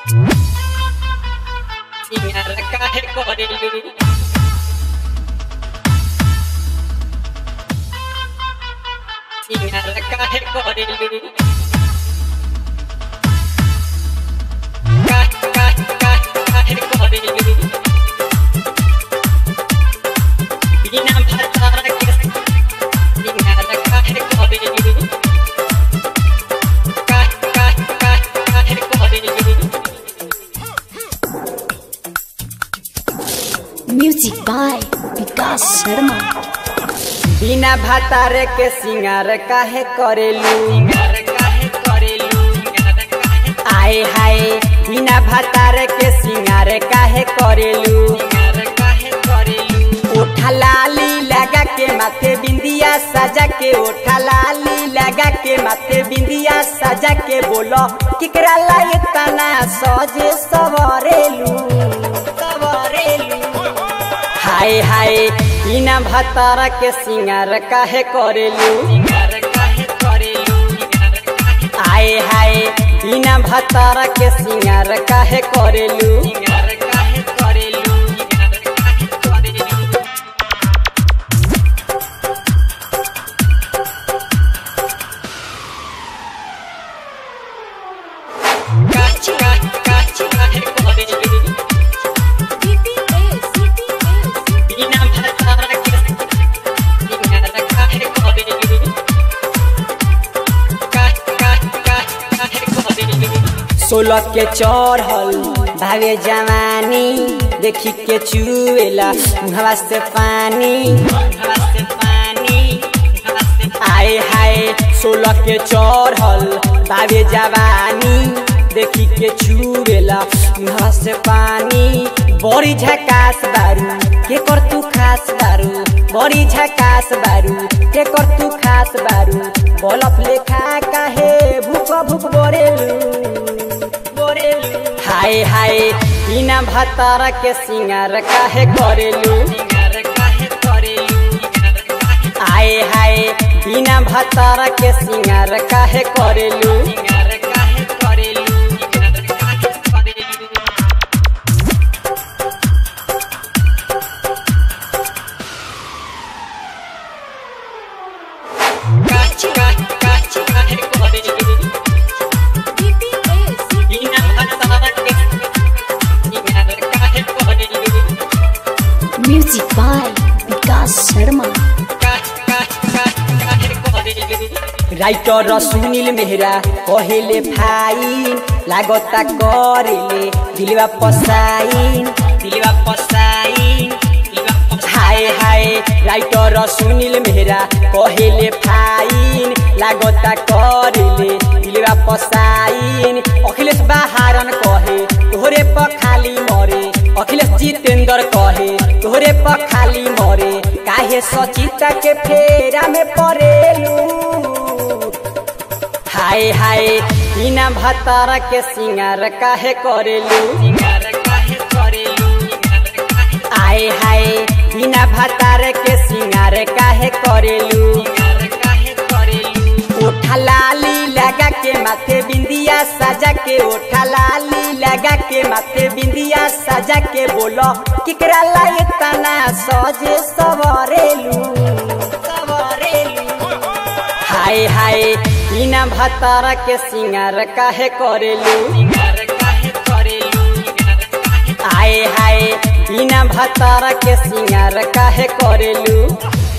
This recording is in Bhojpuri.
सिंगार काहे करेलू सिंगार काहे करेलू काहे काहे काहे काहे करेलू बिना भतार के सिंगार काहे करेलू काहे काहे काहे काहे करेलू Music by Vikas Sharma. बिना भातारे के सिंगार काहे करेलू सिंगार काहे करेलू सिंगार काहे आए हाय बिना भातारे के सिंगार काहे करेलू सिंगार काहे करेलू ओठा लाली लगा के माथे बिंदिया सजा के ओठा लाली लगा के माथे बिंदिया सजा के बोलो किकरा लाए तना सजे सवरेलू सवरेलू हाय हाय बिना भातारा के सिंगार काहे करेलू सिंगार काहे करेलू सिंगार काहे आए हाय बिना भतारा के सिंगार काहे करेलू सिंगार काहे करेलू सिंगार काहे करेलू काहे काहे काहे काहे करेलू बिना भतार के सिंगार काहे करेलू काहे काहे काहे काहे करेलू सोलह के चढ़ल भावे जवानी देखी के चुएला मुहवा से पानी हवासे पानी हवासे आए हाय सोलह के चढ़ल भावे जवानी देखी के चुएला मुहवा से पानी बड़ी झकास बारू के कर तू खास बारू बड़ी झकास बारू के कर तू खास बारू बलफ लेखा काहे भूख भूख बोरेलू हाय हाय बिना भतारा के सिंगार काहे करेलू सिंगार काहे करेलू सिंगार काहे आए हाय बिना भतारा के सिंगार काहे करेलू सिंगार काहे करेलू सिंगार काहे करेलू काहे काहे काहे काहे करेलू बिना भतार के सिंगार काहे करेलू Music by Vikas Sharma. काहे काहे काहे काहे करेलू राइटर सुनील मेहरा कहेले फाइन लागता करेले दिलवा पसाइन दिलवा पसाइन दिलवा पसाइन हाय हाय राइटर सुनील मेहरा कहेले फाइन लागता करेले दिलवा पसाइन अखिलेश बहारन कहे तोहरे पर खाली मरे अखिलेश जितेंद्र कहे तोहरे पर खाली मरे काहे सचिता के फेरा में पड़ेलू हाय हाय बिना भतारा के सिंगार काहे करेलू सिंगार काहे करेलू सिंगार काहे आए हाय बिना भतारे के सिंगार काहे करेलू सिंगार काहे करेलू ओठा लाली लगा के माथे बिंदिया सजा के ओठा लाली लगा के माथे बिंदिया सजा के बोलो किकरा लाए तना सजे सवरेलू सवरेलू हाय हाय बिना भतारा के सिंगार काहे करेलू सिंगार काहे करेलू सिंगार काहे आए हाय बिना भतारा के सिंगार काहे करेलू